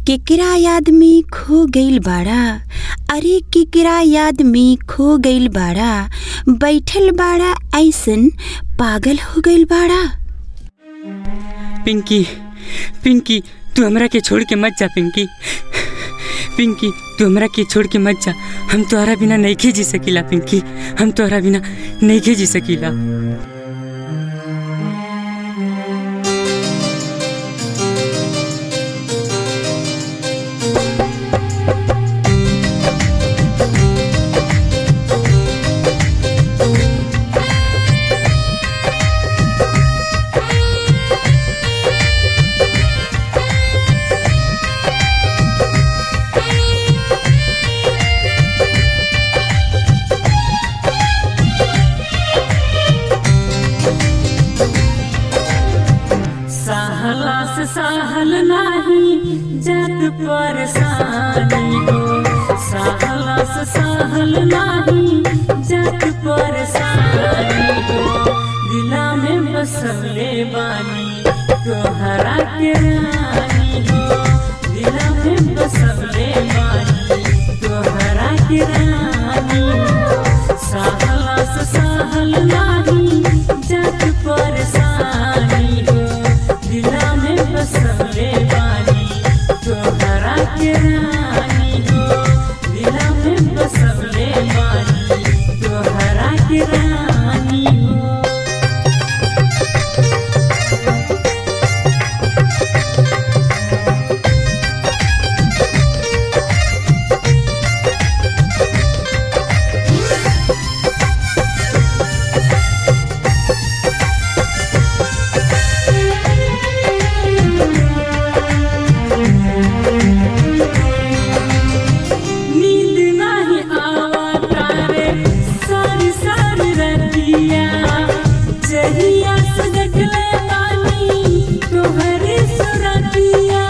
केकरा याद में खो गइल बाड़ा अरे केकरा याद में खो गइल बाड़ा बैठल बाड़ा ऐसन पागल हो गइल बाड़ा पिंकी पिंकी तू हमरा के छोड़ के मत जा पिंकी पिंकी तू हमरा के छोड़ के मत जा हम तोहरा बिना नहीं जी सकीला पिंकी हम तोहरा बिना नहीं जी सकीला सहला से सहल नाही जग परेशानी हो सहला से सहल नाही जग परेशानी हो दिला में बसले बानी तोहरा के रानी हो दिला में बसले बानी तोहरा के रानी हो सहला से सहल नाही जग परेशानी हो दिला में बसले बानी तोहरा के रानी हो दिला में बसले बानी तोहरा के रानी हो नींद नहीं आवता रे सारी सारी रतिया जहिया से देखले बानी तोहरे सुरतिया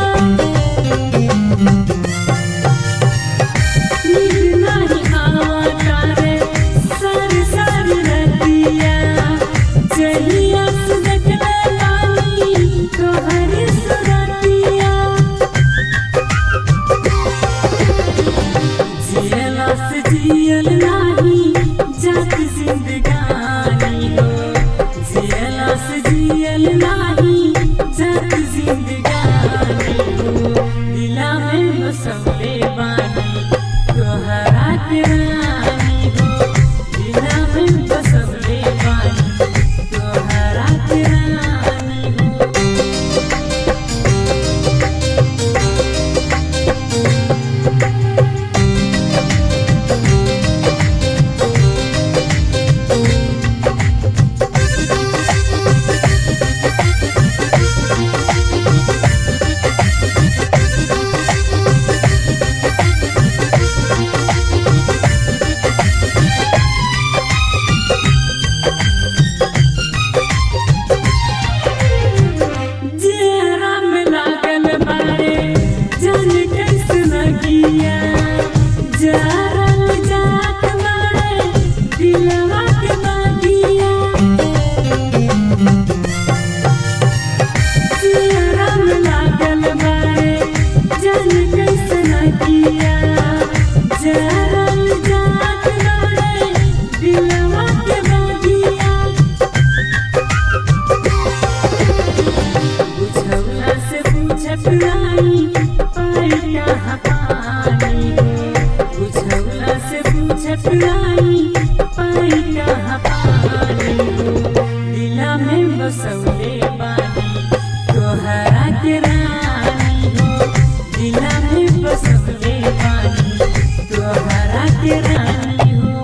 नींद नहीं आवता रे सारी सारी रतिया जहिया से देखले बानी तोहरे सुरतिया जियला से जियल नाही जात जिंदगानी हो जियला से जियल नाही जात जिंदगानी हो दिला में बसले बानी तोहरा के रानी हो दिला में बसले बानी तोहरा के रानी हो जेहरा में लागल बारे जान कैसे लगिया जरल जात बारे दिलवा के बागिया जेहरा में लागल बारे जान कैसे लगिया जरल जात बारे दिलवा के बागिया बुझौला से बुझत नाही पाई कहाँ पानी हो बुझौला से बुझत नाही पाई कहाँ पानी हो दिला में बसौले बानी तोहरा के रानी हो दिला में बसौले बानी तोहरा के रानी हो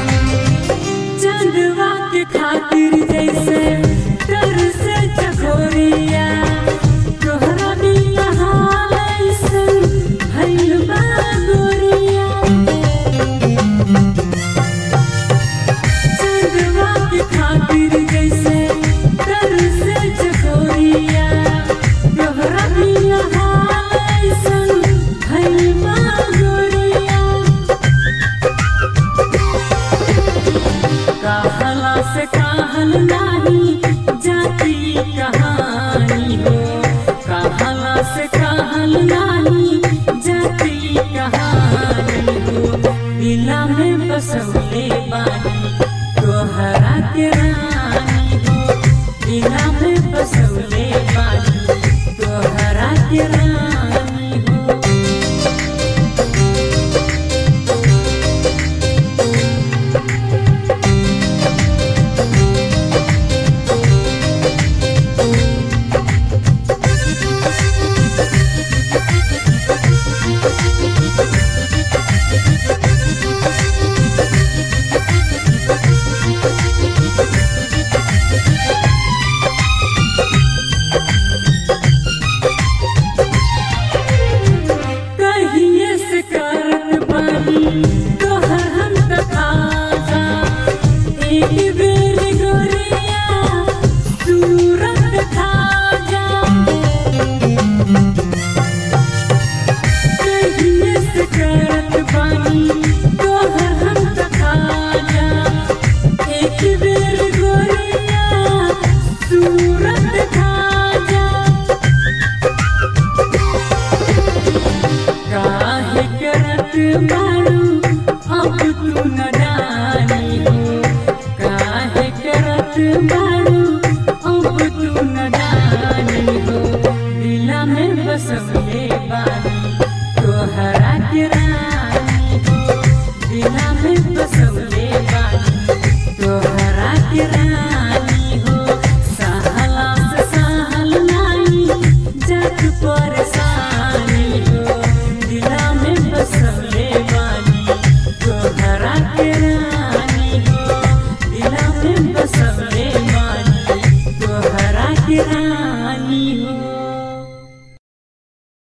चंदवा के खातिर जैसे तर से चकोर से कहल नाही जाती कहानी हो कहला से कहल नाही जाती कहानी हो दिला में बसौले बानी तोहरा के रानी हो दिला में बसौले बानी तोहरा के रानी हो कहिए से करत बानी तोहर हम तकाजा एक